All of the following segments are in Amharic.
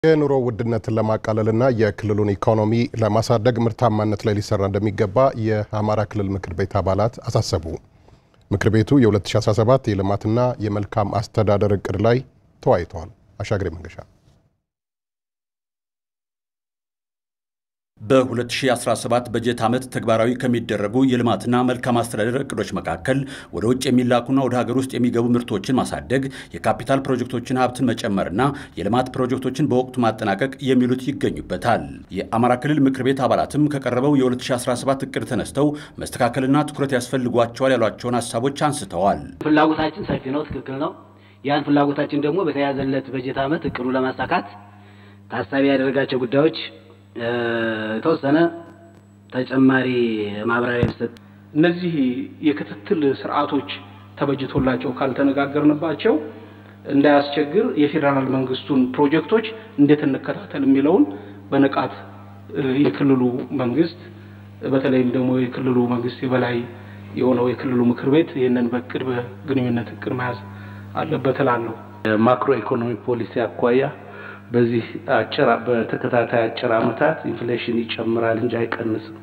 የኑሮ ውድነትን ለማቃለልና የክልሉን ኢኮኖሚ ለማሳደግ ምርታማነት ላይ ሊሰራ እንደሚገባ የአማራ ክልል ምክር ቤት አባላት አሳሰቡ። ምክር ቤቱ የ2017 የልማትና የመልካም አስተዳደር እቅድ ላይ ተወያይተዋል። አሻግሬ መንገሻ በ2017 በጀት ዓመት ተግባራዊ ከሚደረጉ የልማትና መልካም አስተዳደር እቅዶች መካከል ወደ ውጭ የሚላኩና ወደ ሀገር ውስጥ የሚገቡ ምርቶችን ማሳደግ፣ የካፒታል ፕሮጀክቶችን ሀብትን መጨመርና የልማት ፕሮጀክቶችን በወቅቱ ማጠናቀቅ የሚሉት ይገኙበታል። የአማራ ክልል ምክር ቤት አባላትም ከቀረበው የ2017 እቅድ ተነስተው መስተካከልና ትኩረት ያስፈልጓቸዋል ያሏቸውን ሀሳቦች አንስተዋል። ፍላጎታችን ሰፊ ነው፣ ትክክል ነው። ያን ፍላጎታችን ደግሞ በተያዘለት በጀት ዓመት እቅዱ ለማሳካት ታሳቢ ያደረጋቸው ጉዳዮች የተወሰነ ተጨማሪ ማብራሪያ ቢሰጥ። እነዚህ የክትትል ስርዓቶች ተበጅቶላቸው ካልተነጋገርንባቸው እንዳያስቸግር የፌዴራል መንግስቱን ፕሮጀክቶች እንዴት እንከታተል የሚለውን በንቃት የክልሉ መንግስት በተለይም ደግሞ የክልሉ መንግስት የበላይ የሆነው የክልሉ ምክር ቤት ይህንን በእቅድ በግንኙነት እቅድ መያዝ አለበት እላለሁ። ማክሮ ኢኮኖሚ ፖሊሲ አኳያ በዚህ አጭር በተከታታይ አጭር ዓመታት ኢንፍሌሽን ይጨምራል እንጂ አይቀንስም።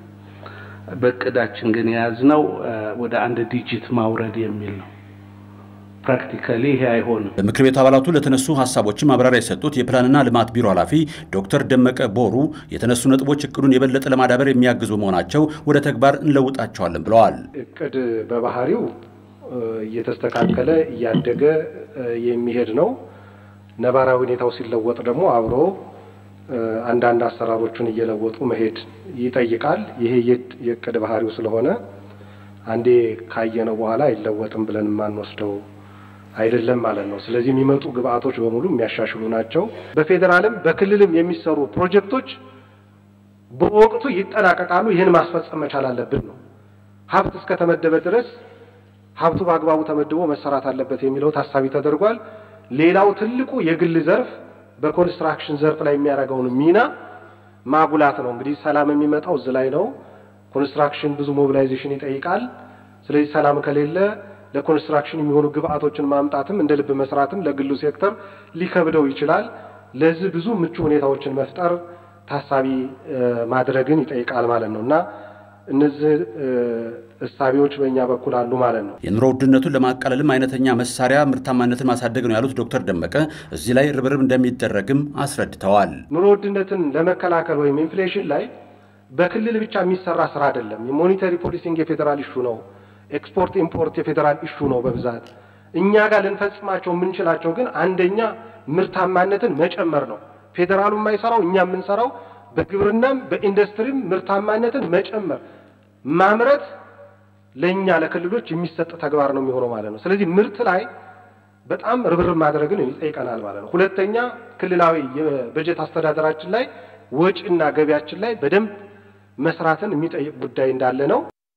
በእቅዳችን ግን የያዝነው ወደ አንድ ዲጂት ማውረድ የሚል ነው። ፕራክቲካሊ ይሄ አይሆንም። በምክር ቤት አባላቱ ለተነሱ ሀሳቦችን ማብራሪያ የሰጡት የፕላንና ልማት ቢሮ ኃላፊ ዶክተር ደመቀ ቦሩ የተነሱ ነጥቦች እቅዱን የበለጠ ለማዳበር የሚያግዙ መሆናቸው ወደ ተግባር እንለውጣቸዋለን ብለዋል። እቅድ በባህሪው እየተስተካከለ እያደገ የሚሄድ ነው። ነባራዊ ሁኔታው ሲለወጥ ደግሞ አብሮ አንዳንድ አሰራሮችን እየለወጡ መሄድ ይጠይቃል። ይሄ የእቅድ ባህሪው ስለሆነ አንዴ ካየነው በኋላ አይለወጥም ብለን የማንወስደው አይደለም ማለት ነው። ስለዚህ የሚመጡ ግብአቶች በሙሉ የሚያሻሽሉ ናቸው። በፌዴራልም በክልልም የሚሰሩ ፕሮጀክቶች በወቅቱ ይጠናቀቃሉ። ይህን ማስፈጸም መቻል አለብን ነው። ሀብት እስከተመደበ ድረስ ሀብቱ በአግባቡ ተመድቦ መሰራት አለበት የሚለው ታሳቢ ተደርጓል። ሌላው ትልቁ የግል ዘርፍ በኮንስትራክሽን ዘርፍ ላይ የሚያደርገውን ሚና ማጉላት ነው። እንግዲህ ሰላም የሚመጣው እዚህ ላይ ነው። ኮንስትራክሽን ብዙ ሞቢላይዜሽን ይጠይቃል። ስለዚህ ሰላም ከሌለ ለኮንስትራክሽን የሚሆኑ ግብአቶችን ማምጣትም እንደ ልብ መስራትም ለግሉ ሴክተር ሊከብደው ይችላል። ለዚህ ብዙ ምቹ ሁኔታዎችን መፍጠር ታሳቢ ማድረግን ይጠይቃል ማለት ነው እና እነዚህ እሳቤዎች በእኛ በኩል አሉ ማለት ነው። የኑሮ ውድነቱን ለማቃለልም አይነተኛ መሳሪያ ምርታማነትን ማሳደግ ነው ያሉት ዶክተር ደመቀ እዚህ ላይ ርብርብ እንደሚደረግም አስረድተዋል። ኑሮ ውድነትን ለመከላከል ወይም ኢንፍሌሽን ላይ በክልል ብቻ የሚሰራ ስራ አይደለም። የሞኔታሪ ፖሊሲንግ የፌዴራል ኢሹ ነው። ኤክስፖርት ኢምፖርት የፌዴራል ኢሹ ነው በብዛት እኛ ጋር ልንፈጽማቸው የምንችላቸው ግን አንደኛ ምርታማነትን መጨመር ነው። ፌዴራሉ የማይሰራው እኛ የምንሰራው በግብርናም በኢንዱስትሪም ምርታማነትን መጨመር ማምረት ለእኛ ለክልሎች የሚሰጥ ተግባር ነው የሚሆነው ማለት ነው። ስለዚህ ምርት ላይ በጣም ርብርብ ማድረግን ይጠይቀናል ማለት ነው። ሁለተኛ ክልላዊ የበጀት አስተዳደራችን ላይ ወጪና ገቢያችን ላይ በደንብ መስራትን የሚጠይቅ ጉዳይ እንዳለ ነው።